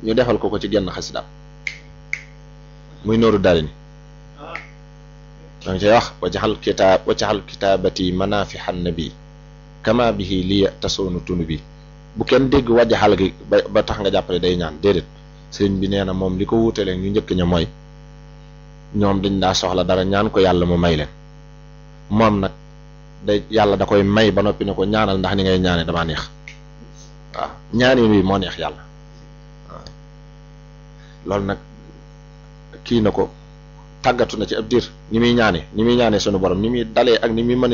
ñu defal ko ko ci genn xasidaam muy nooru daari ni danga cay wax wajaxal kitaab wajaxal kitaabati manafixan nabi kama bihi liya tasoonu tunu bi bu kenn dégg wajaxal gi ba ba tax nga jàppale day ñaan déedéet sëriñ bi nee na moom li ko wuutalee ñu njëkk ña mooy ñoom dañ daa soxla dara ñaan ko yàlla mu may leen moom nag day yàlla da koy may ba noppi ne ko ñaanal ndax ni ngay ñaane damaa neex waaw ñaani wi moo neex yàlla waaw loolu nag kii na ko tàggatu na ci ab diir ni muy ñaane ni muy ñaane sunu borom ni muy dalee ak ni muy mën